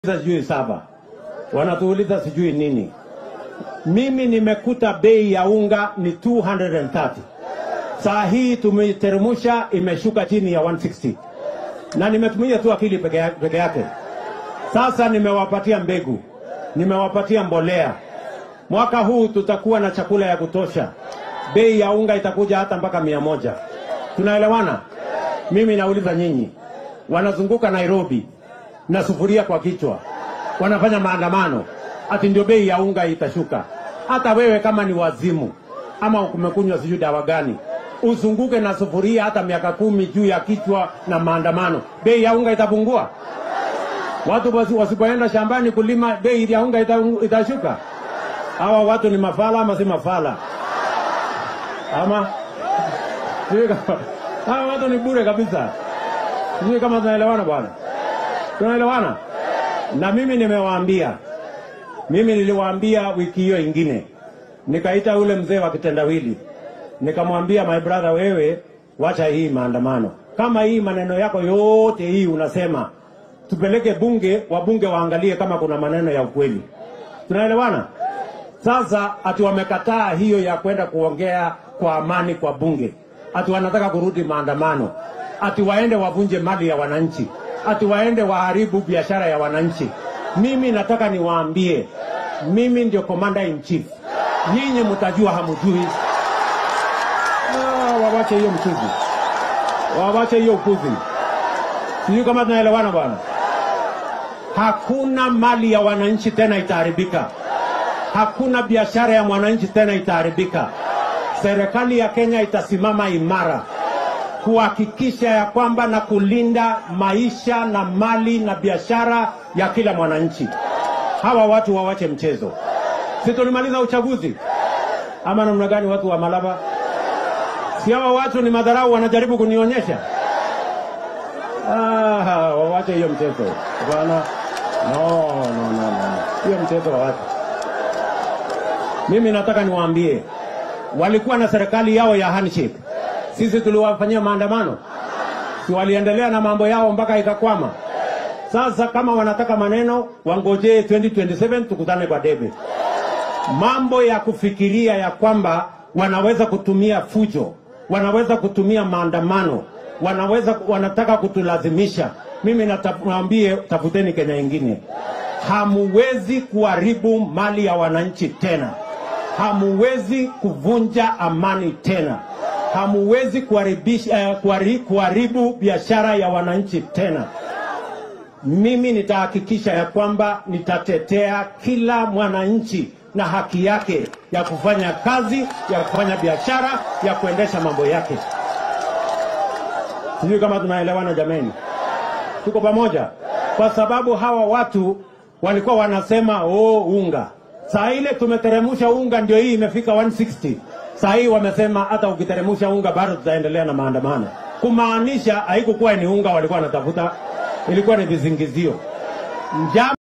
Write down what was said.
sijui saba, wanatuuliza sijui nini. Mimi nimekuta bei ya unga ni 230 saa hii tumeiteremsha, imeshuka chini ya 160 na nimetumia tu akili peke ya- peke yake. Sasa nimewapatia mbegu, nimewapatia mbolea. Mwaka huu tutakuwa na chakula ya kutosha. Bei ya unga itakuja hata mpaka mia moja. Tunaelewana? Mimi nauliza nyinyi, wanazunguka Nairobi na sufuria kwa kichwa, wanafanya maandamano ati ndio bei ya unga itashuka. Hata wewe kama ni wazimu ama umekunywa sijui dawa gani, uzunguke na sufuria hata miaka kumi juu ya kichwa na maandamano, bei ya unga itapungua? Watu wasi- wasipoenda shambani kulima, bei ya unga ita- itashuka? Hawa watu ni mafala ama si mafala? Ama sijui kama- hawa watu ni bure kabisa. Sijui kama tunaelewana bwana, tunaelewana. Na mimi nimewaambia, mimi niliwaambia wiki hiyo ingine, nikaita ule mzee wa kitendawili, nikamwambia my brother, wewe wacha hii maandamano. Kama hii maneno yako yote hii unasema tupeleke bunge, wabunge waangalie kama kuna maneno ya ukweli. Tunaelewana? Sasa ati wamekataa hiyo ya kwenda kuongea kwa amani kwa bunge, ati wanataka kurudi maandamano, ati waende wavunje mali ya wananchi, ati waende waharibu biashara ya wananchi. Mimi nataka niwaambie, mimi ndio commander in chief, nyinyi mtajua hamjui. Ah, wawache hiyo mchuzi, wawache hiyo upuzi. Sijui kama tunaelewana bwana. Hakuna mali ya wananchi tena itaharibika hakuna biashara ya mwananchi tena itaharibika. Serikali ya Kenya itasimama imara kuhakikisha ya kwamba na kulinda maisha na mali na biashara ya kila mwananchi. Hawa watu wawache mchezo. Si tulimaliza uchaguzi ama namna gani? Watu wa Malaba, si hawa watu ni madharau wanajaribu kunionyesha? Ah, wawache hiyo mchezo bwana. No, no, no, no. Hiyo mchezo wawache. Mimi nataka niwaambie, walikuwa na serikali yao ya handshake. Sisi tuliwafanyia maandamano, si waliendelea na mambo yao mpaka ikakwama. Sasa kama wanataka maneno, wangojee 2027 tukutane kwa debe. Mambo ya kufikiria ya kwamba wanaweza kutumia fujo, wanaweza kutumia maandamano, wanaweza wanataka kutulazimisha. Mimi nawaambie, tafuteni Kenya ingine. Hamuwezi kuharibu mali ya wananchi tena, hamuwezi kuvunja amani tena, hamuwezi kuharibisha eh, kuhari- kuharibu biashara ya wananchi tena. Mimi nitahakikisha ya kwamba nitatetea kila mwananchi na haki yake ya kufanya kazi, ya kufanya biashara, ya kuendesha mambo yake. Sijui kama tunaelewana jameni, tuko pamoja? Kwa sababu hawa watu walikuwa wanasema oh, unga. Saa ile tumeteremsha unga, ndio hii imefika 160. Saa hii wamesema hata ukiteremsha unga bado tutaendelea na maandamano, kumaanisha haikukuwa ni unga walikuwa wanatafuta, ilikuwa ni vizingizio njama